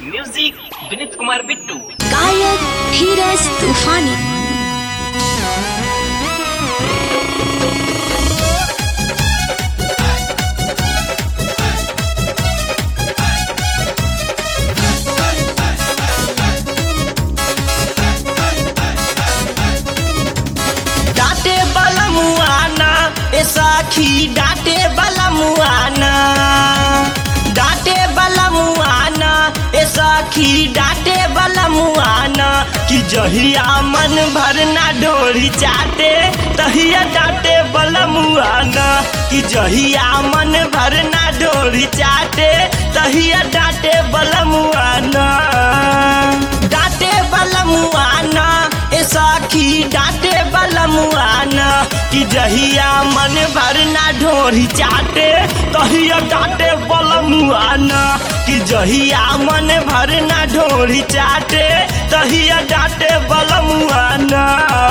music विनीत कुमार बिट्टू गायक धीरज तूफानी डाटे वाला मुआना ए साखी डाटे वाला मुआना डाटे वाला मुआना ए साखी डाटे वाला मुआना कि जहिया मन भरना डोरी चाटे तहिया डाटे वाला मुआना कि जहिया मन भरना डोरी चाटे तहिया डाटे वाला मुआना डाटे वाला मुआना ए साखी डाटे वाला मुआना कि जहिया मन भरना ढोरी चाटे तहिया डाटे वाला मुआना कि जहिया मन भरना ढोरी चाटे तहिया डाटे वाला मुआना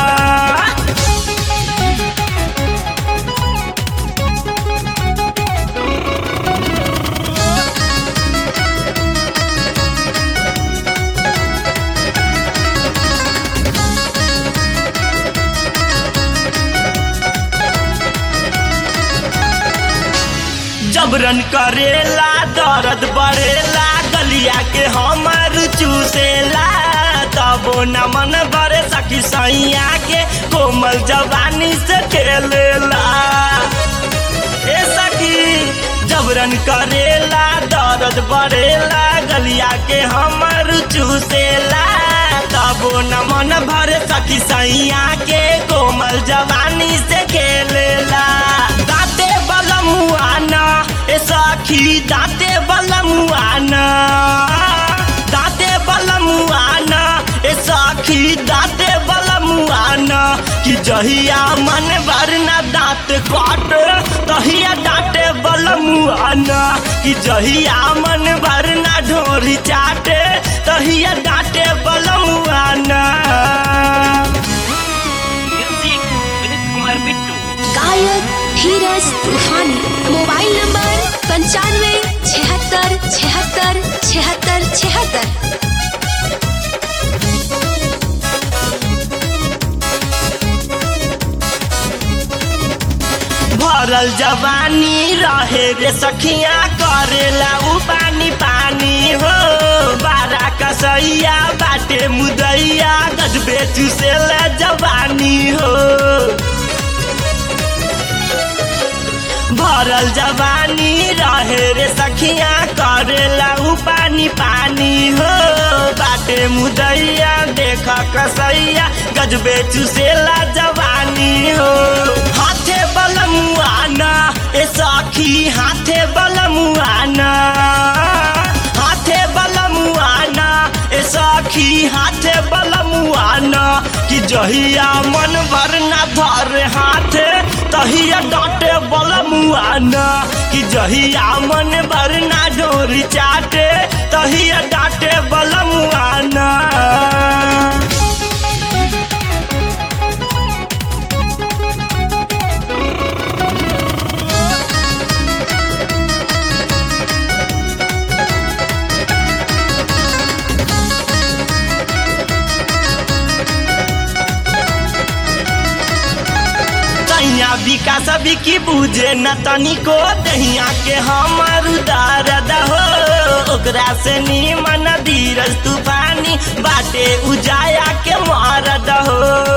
जबरन करेला दर्द बढ़ेला गलिया के हमर चूसेला तबो न मन भरे सखी सैया के कोमल जवानी से खेलेला ए सखी जबरन करेला दर्द बढ़ेला गलिया के हमर चूसेला तबो न मन भरे सखी सैया के कोमल जवानी से खेलेला दाते वाला मुआना ए सखी दाते वाला मुआना दाते वाला मुआना ए सखी दाते वाला मुआना कि जहिया मन भरना दांत काट तहिया डांटे वाला मुआना कि जहिया मन भरना ढोरी चाटे तहिया डांटे वाला मुआना म्यूजिक विनीत कुमार बिट्टू गायक धीरज तूफानी मोबाइल नंबर पंचानवे छिहत्तर छिहत्तर छिहत्तर छिहत्तर भरल जवानी रहे रे सखिया करेला उ पानी पानी हो बारा कसैया बाटे मुदैया गजबे चुसेला जवानी हो भरल जवानी रहे रे सखिया करेला उ पानी पानी हो बाटे मुदैया देख कसैया गजबे चुसेला जवानी हो हाथे बलमुआना ए सखी हाथे बलमुआना हाथे बलमुआना ए सखी हाथे बलमुआना कि जहिया मन भरना धर हाथे तहिया डांटे बलमुआना कि जहिया मन भरना डोरी चाटे तहिया डांटे बलमुआना तैया विकास की बुझे न तनिको दहिया के हमर दर्द हो ओकरा से नीमन धीरज तूफानी बाटे उजाया के मारद हो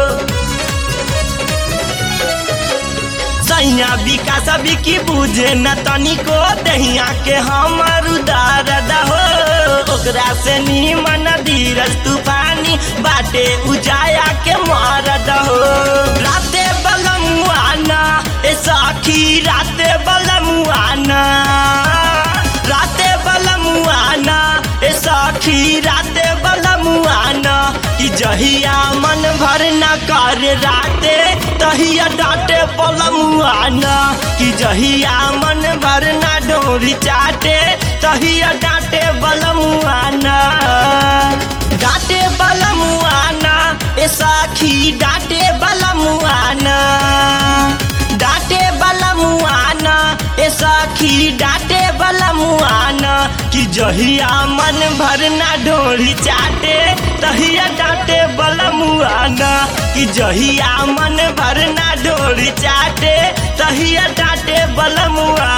सैया विकास की बुझे न तनिको दहिया के हमर दर्द हो ओकरा से नीमन धीरज तूफानी बाटे उजाया के मारद हो राते बलमुआना ए साखी राते बलमुआना राते बलमुआना ए साखी राते बलमुआना कि जहिया मन भरना कर राते तहिया डांटे बलमुआना कि जहिया मन भरना डोरी चाटे तहिया डांटे बलमुआना डांटे बलमुआना ए साखी डांटे बलमुआना डांटे बलमुआना ए सखी डांटे वाला मुआना कि जहिया मन भर ना ढोरी चाटे तहिया डांटे वाला मुआना कि जहिया मन भर ना ढोरी चाटे तहिया डांटे वाला मुआना